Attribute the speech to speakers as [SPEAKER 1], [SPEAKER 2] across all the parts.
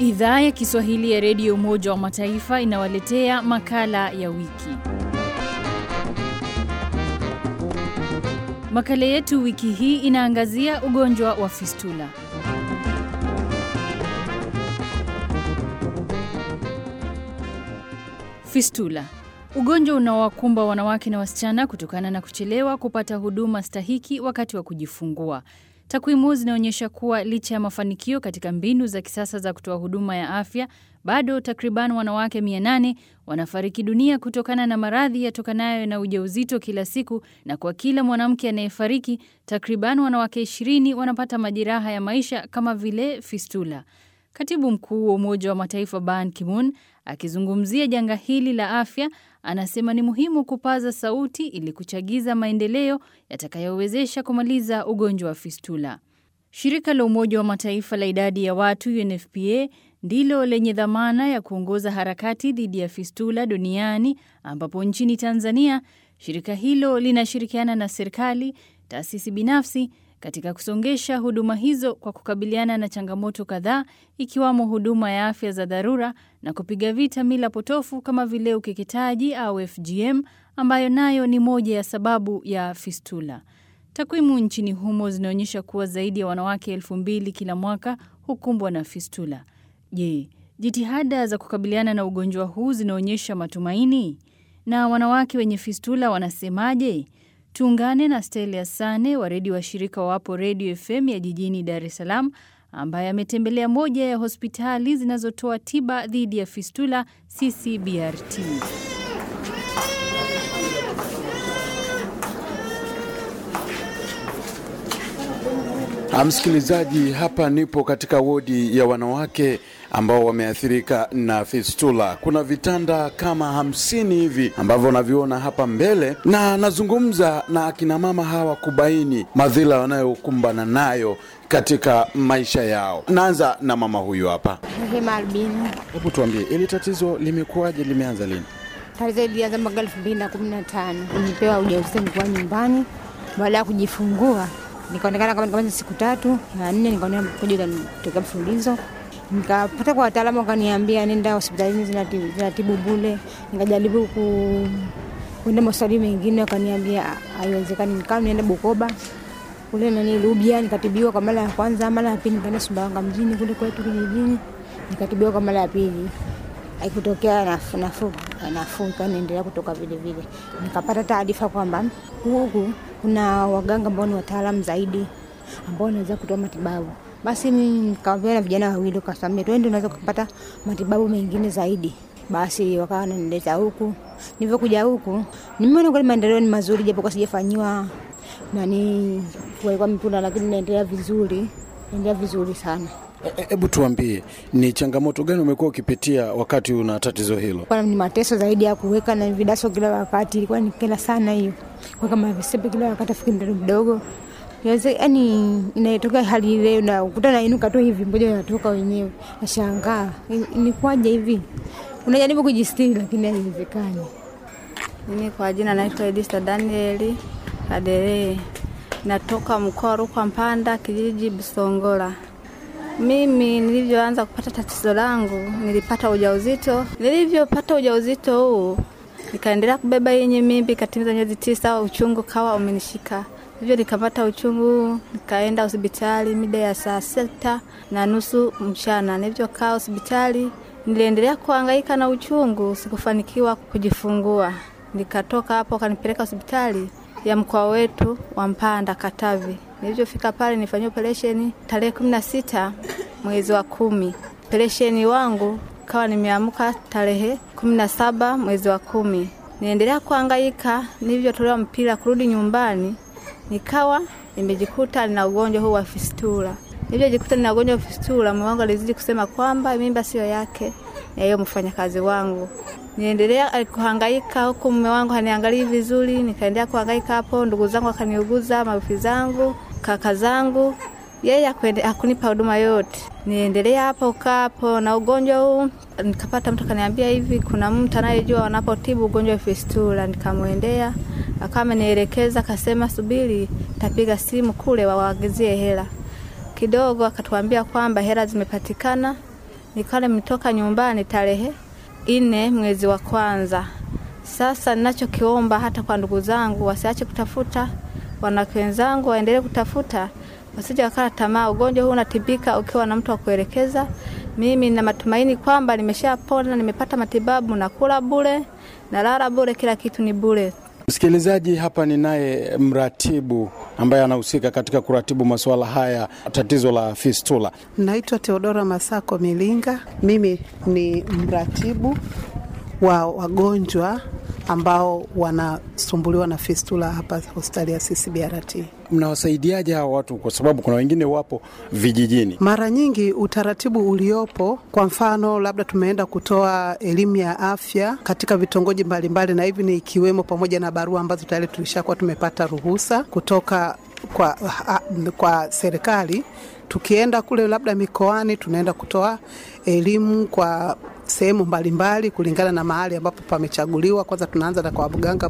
[SPEAKER 1] Idhaa ya Kiswahili ya Redio Umoja wa Mataifa inawaletea makala ya wiki. Makala yetu wiki hii inaangazia ugonjwa wa fistula. Fistula, ugonjwa unaowakumba wanawake na wasichana kutokana na kuchelewa kupata huduma stahiki wakati wa kujifungua. Takwimu zinaonyesha kuwa licha ya mafanikio katika mbinu za kisasa za kutoa huduma ya afya, bado takriban wanawake 800 wanafariki dunia kutokana na maradhi yatokanayo na ujauzito kila siku, na kwa kila mwanamke anayefariki, takriban wanawake 20 wanapata majeraha ya maisha kama vile fistula. Katibu mkuu wa Umoja wa Mataifa Ban Ki-moon akizungumzia janga hili la afya anasema ni muhimu kupaza sauti ili kuchagiza maendeleo yatakayowezesha kumaliza ugonjwa wa fistula. Shirika la Umoja wa Mataifa la idadi ya watu UNFPA ndilo lenye dhamana ya kuongoza harakati dhidi ya fistula duniani, ambapo nchini Tanzania shirika hilo linashirikiana na serikali, taasisi binafsi katika kusongesha huduma hizo kwa kukabiliana na changamoto kadhaa ikiwamo huduma ya afya za dharura na kupiga vita mila potofu kama vile ukeketaji au FGM ambayo nayo ni moja ya sababu ya fistula. Takwimu nchini humo zinaonyesha kuwa zaidi ya wanawake elfu mbili kila mwaka hukumbwa na fistula. Je, jitihada za kukabiliana na ugonjwa huu zinaonyesha matumaini? Na wanawake wenye fistula wanasemaje? Tuungane na Stelia Sane wa redio wa shirika wapo Redio FM ya jijini Dar es Salaam, ambaye ametembelea moja ya hospitali zinazotoa tiba dhidi ya fistula CCBRT.
[SPEAKER 2] Msikilizaji, hapa nipo katika wodi ya wanawake ambao wameathirika na fistula. Kuna vitanda kama hamsini hivi ambavyo unaviona hapa mbele, na nazungumza na akina mama hawa kubaini madhila wanayokumbana nayo katika maisha yao. Naanza na mama huyu hapa.
[SPEAKER 3] Rehema Albini.
[SPEAKER 2] Hebu tuambie, ili tatizo limekuwaje? Limeanza lini?
[SPEAKER 3] Tatizo ilianza mwaka elfu mbili na kumi na tano. Nilipewa ujauzito nikiwa nyumbani, baada ya kujifungua nikaonekana kama nikamaliza siku tatu na nne, nikaona kuja utanitokea mfululizo. Nikapata kwa wataalamu, wakaniambia nenda hospitalini zinatibu, zinatibu bule. Nikajaribu ku kwenda hospitali mengine, wakaniambia haiwezekani. Nikawa nienda Bukoba kule nani Rubia, nikatibiwa kwa mara ya kwanza. Mara ya pili nikaenda Sumbawanga mjini kule kwetu kijijini, nikatibiwa kwa mara ya pili haikutokea nafuu nafuu nafuu, ikawa naendelea kutoka vile vile. Nikapata taarifa kwamba huku kuna waganga ambao ni wataalamu zaidi ambao wanaweza kutoa matibabu. Basi mimi nikawaambia na vijana wawili, kasamia twende, unaweza kupata matibabu mengine zaidi. Basi wakawa wananileta huku. Nilivyokuja huku nimeona kweli maendeleo ni mazuri, japo kwa sijafanyiwa nani kuwekwa mipira, lakini naendelea vizuri, naendelea vizuri sana.
[SPEAKER 2] Hebu tuambie, ni changamoto gani umekuwa ukipitia wakati una tatizo hilo?
[SPEAKER 3] Kwa ni mateso zaidi ya kuweka na vidaso kila wakati, ilikuwa ni kila sana hiyo, kuweka mavisepe kila wakati, afiki mtoto mdogo yani inatoka hali ile, unakuta nainuka tu hivi, mmoja unatoka wenyewe, nashangaa imekuwaje hivi. Unajaribu kujistiri lakini haiwezekani.
[SPEAKER 4] Mimi kwa jina naitwa Edista Danieli Kaderee, natoka mkoa wa Rukwa Mpanda, kijiji Bisongola. Mimi nilivyoanza kupata tatizo langu, nilipata ujauzito. Nilivyopata ujauzito huu, nikaendelea kubeba yenye mimbi, katimiza miezi tisa, uchungu kawa umenishika hivyo nikapata uchungu, nikaenda hospitali mida ya saa sita na nusu mchana. Nilivyokaa hospitali, niliendelea kuhangaika na uchungu, sikufanikiwa kujifungua. Nikatoka hapo, kanipeleka hospitali ya mkoa wetu wa Mpanda, Katavi. Nilivyofika pale, nifanyia operesheni tarehe kumi na sita mwezi wa kumi. Operesheni wangu kawa nimeamka tarehe kumi na saba mwezi wa kumi. Niendelea kuhangaika, nilivyotolewa mpira kurudi nyumbani nikawa nimejikuta nina ugonjwa huu wa fistula. Nilivyojikuta nina ugonjwa wa fistula, mume wangu alizidi kusema kwamba mimba sio yake, na hiyo mfanyakazi wangu. Niendelea kuhangaika huku, mume wangu haniangalii vizuri, nikaendelea kuhangaika hapo. Ndugu zangu wakaniuguza, mawifi zangu, kaka zangu, yeye hakunipa huduma yote. Niendelea hapo ukaa hapo na ugonjwa huu, nikapata mtu akaniambia hivi, kuna mtu anayejua wanapotibu ugonjwa wa fistula. Nikamwendea akawa amenielekeza, akasema subiri, tapiga simu kule wawaagizie hela kidogo. Akatuambia kwamba hela zimepatikana nikawa nimetoka nyumbani tarehe nne mwezi wa kwanza. Sasa ninachokiomba hata kwa ndugu zangu wasiache kutafuta, wanawake wenzangu waendelee kutafuta, wasije wakala tamaa. Ugonjwa huu unatibika ukiwa na mtu wa kuelekeza. Mimi na matumaini kwamba nimeshapona, nimepata matibabu, nakula bure, nalala bure, kila kitu ni bure.
[SPEAKER 2] Msikilizaji, hapa ni naye mratibu ambaye anahusika katika kuratibu masuala haya, tatizo la fistula.
[SPEAKER 5] Naitwa Teodora Masako Milinga. Mimi ni mratibu wa wagonjwa ambao wanasumbuliwa na fistula hapa hospitali ya CCBRT.
[SPEAKER 2] Mnawasaidiaje hawa watu, kwa sababu kuna wengine wapo vijijini?
[SPEAKER 5] Mara nyingi utaratibu uliopo, kwa mfano, labda tumeenda kutoa elimu ya afya katika vitongoji mbalimbali, na hivi ni ikiwemo pamoja na barua ambazo tayari tulishakuwa tumepata ruhusa kutoka kwa, ha, kwa serikali. Tukienda kule labda mikoani, tunaenda kutoa elimu kwa sehemu mbalimbali kulingana na mahali ambapo pamechaguliwa. Kwanza tunaanza na kwa waganga,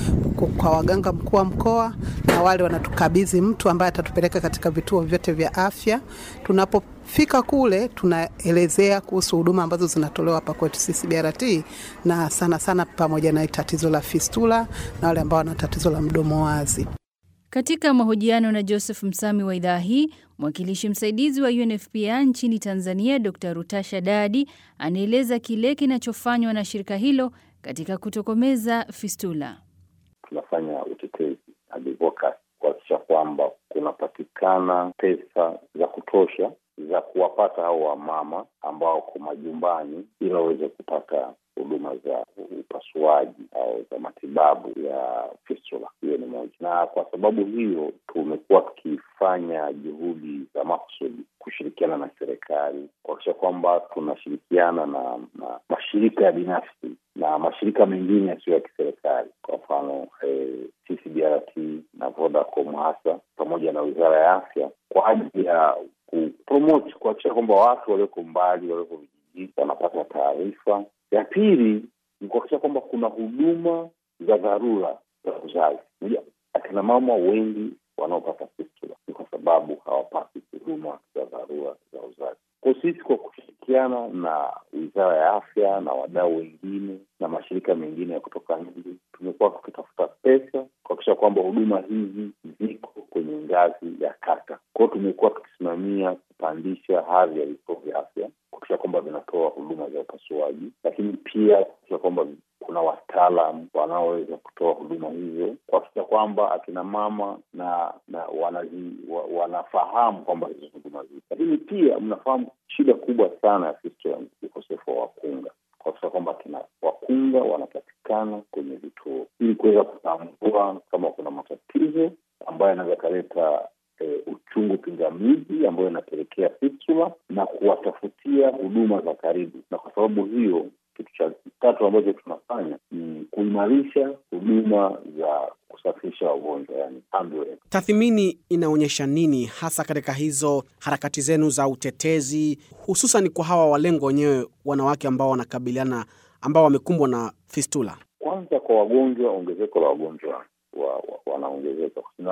[SPEAKER 5] kwa waganga mkuu wa mkoa, na wale wanatukabidhi mtu ambaye atatupeleka katika vituo vyote vya afya. Tunapofika kule, tunaelezea kuhusu huduma ambazo zinatolewa hapa kwetu CCBRT, na sana sana pamoja na tatizo la fistula na wale ambao wana tatizo la mdomo wazi.
[SPEAKER 1] Katika mahojiano na Joseph Msami wa idhaa hii, mwakilishi msaidizi wa UNFPA nchini Tanzania, Dr Rutasha Dadi anaeleza kile kinachofanywa na shirika hilo katika kutokomeza fistula.
[SPEAKER 6] Tunafanya utetezi advocacy kuhakikisha kwamba kunapatikana pesa za kutosha za kuwapata hao wamama ambao wako majumbani ili waweze kupata huduma za upasuaji au za matibabu ya fistula. Hiyo ni moja, na kwa sababu hiyo tumekuwa tukifanya juhudi za makusudi kushirikiana na serikali kuhakikisha kwamba tunashirikiana na, na mashirika ya binafsi na mashirika mengine yasiyo ya kiserikali, kwa mfano eh, CCBRT na Vodacom hasa pamoja na Wizara ya Afya kwa ajili ya kupromote, kuhakikisha kwamba watu walioko mbali, walioko vijijini wanapata taarifa ya pili ni kuhakikisha kwamba kuna huduma za dharura za uzazi. Moja, akina mama wengi wanaopata fistula ni kwa sababu hawapati huduma za dharura za uzazi. Kwa sisi kwa kushirikiana na Wizara ya Afya na wadau wengine na mashirika mengine ya kutoka nje, tumekuwa tukitafuta pesa kuhakikisha kwamba huduma hizi ziko kwenye ngazi ya kata. Kwa hiyo tumekuwa tukisimamia kupandisha hadhi ya vituo vya afya kuhakikisha kwamba vinatoa huduma za upasuaji, lakini pia kuhakikisha kwamba kuna wataalam wanaoweza kutoa huduma hizo, kuhakikisha kwamba akina mama na na wanazi, wa, wanafahamu kwamba hizo huduma zipo. Lakini pia mnafahamu shida kubwa sana ya fistula ni ukosefu wa wakunga, kuhakikisha kwamba akina wakunga wanapatikana kwenye vituo ili kuweza kutambua kama kuna matatizo ambayo yanaweza kaleta E, uchungu pingamizi ambayo inapelekea fistula na kuwatafutia huduma za karibu. Na kwa sababu hiyo, kitu cha tatu ambacho tunafanya ni kuimarisha huduma za kusafirisha wagonjwa, yani ambulance.
[SPEAKER 7] Tathmini inaonyesha nini hasa katika hizo harakati zenu za utetezi, hususan kwa hawa walengwa wenyewe, wanawake ambao wanakabiliana, ambao wamekumbwa na fistula?
[SPEAKER 6] Kwanza kwa wagonjwa, ongezeko la wagonjwa wa, wa, wanaongezeka na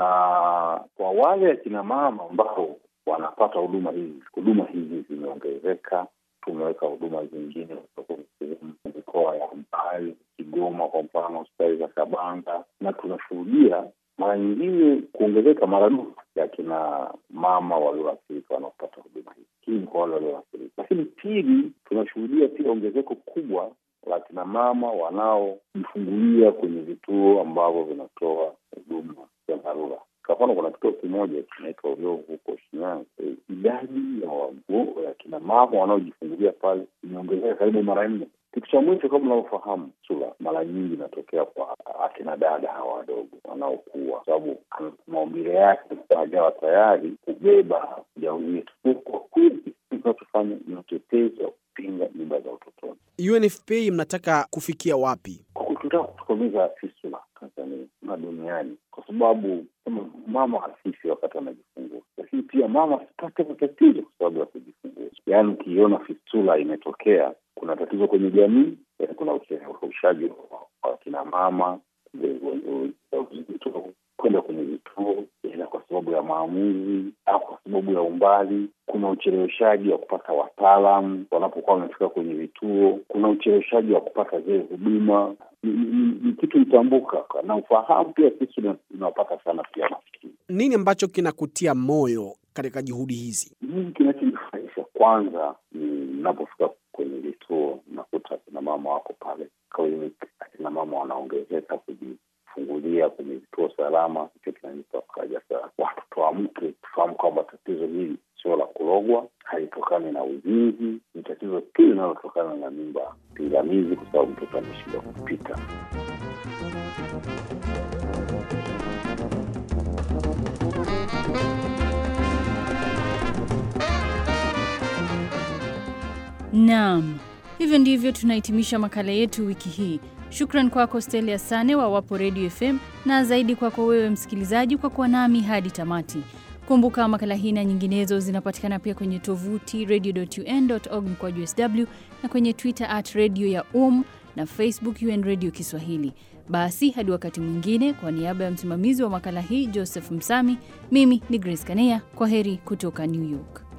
[SPEAKER 6] kwa wale akina mama ambao wanapata huduma hizi, huduma hizi zimeongezeka. Tumeweka huduma zingine kutoka mikoa ya mbali, Kigoma kwa mfano, hospitali za Kabanga, na tunashuhudia mara nyingine kuongezeka maradufu ya kina mama walioathirika wanaopata huduma hizi. Hii ni kwa wale walioathirika, lakini pili, tunashuhudia pia ongezeko kubwa la kina mama wanaojifungulia kwenye vituo ambavyo vinatoa huduma za dharura. Kwa mfano, kuna kituo kimoja kinaitwa Uliovu huko Shinyanga. E, idadi ya wago ya kina mama wanaojifungulia pale imeongezeka karibu mara nne. Kitu cha mwisho, kama unavyofahamu, sula mara nyingi inatokea kwa akina dada hawa wadogo wanaokuwa, kwa sababu maumbile yake hajawa tayari kubeba ujauzito. Kwa kweli tunachofanya ni utetezi wa kupinga mimba za utotoni.
[SPEAKER 7] UNFPA mnataka kufikia wapi?
[SPEAKER 6] Tunataka kutokomeza fistula Tanzania na duniani, kwa sababu kama mama asifi wakati anajifungua, lakini pia mama asipate matatizo kwa sababu ya kujifungua. Yaani ukiiona fistula imetokea, kuna tatizo kwenye jamii, kuna ucheleweshaji wa kina mama kwenda kwenye vituo, ila kwa sababu ya maamuzi au kwa sababu ya umbali. Kuna ucheleweshaji wa kupata wataalamu wanapokuwa wamefika kwenye vituo. Kuna ucheleweshaji wa kupata zile huduma. Ni, ni, ni kitu mtambuka na ufahamu pia sisi tunapata sana pia maskini.
[SPEAKER 7] Nini ambacho kinakutia moyo katika juhudi hizi?
[SPEAKER 6] Mimi kinachonifurahisha kwanza ni ninapofika kwenye vituo nakuta akina mama wako pale kliniki, akina mama wanaongezeka kujifungulia kwenye vituo salama. Hicho kinanipa faraja sana. Watu tuamke, tufahamu kwamba tatizo hili sio la kulogwa, halitokani na uzinzi, ni tatizo tu linalotokana na mimba pingamizi, kwa sababu mtoto ameshindwa kupita.
[SPEAKER 1] Naam, hivyo ndivyo tunahitimisha makala yetu wiki hii. Shukran kwako Stelia Sane wa Wapo Radio FM na zaidi kwako wewe msikilizaji kwa kuwa nami hadi tamati. Kumbuka makala hii na nyinginezo zinapatikana pia kwenye tovuti radio.un.org mkwaju sw na kwenye Twitter at radio ya um na Facebook UN Radio Kiswahili. Basi hadi wakati mwingine, kwa niaba ya msimamizi wa makala hii Joseph Msami, mimi ni Grace Kanea. Kwa heri kutoka New York.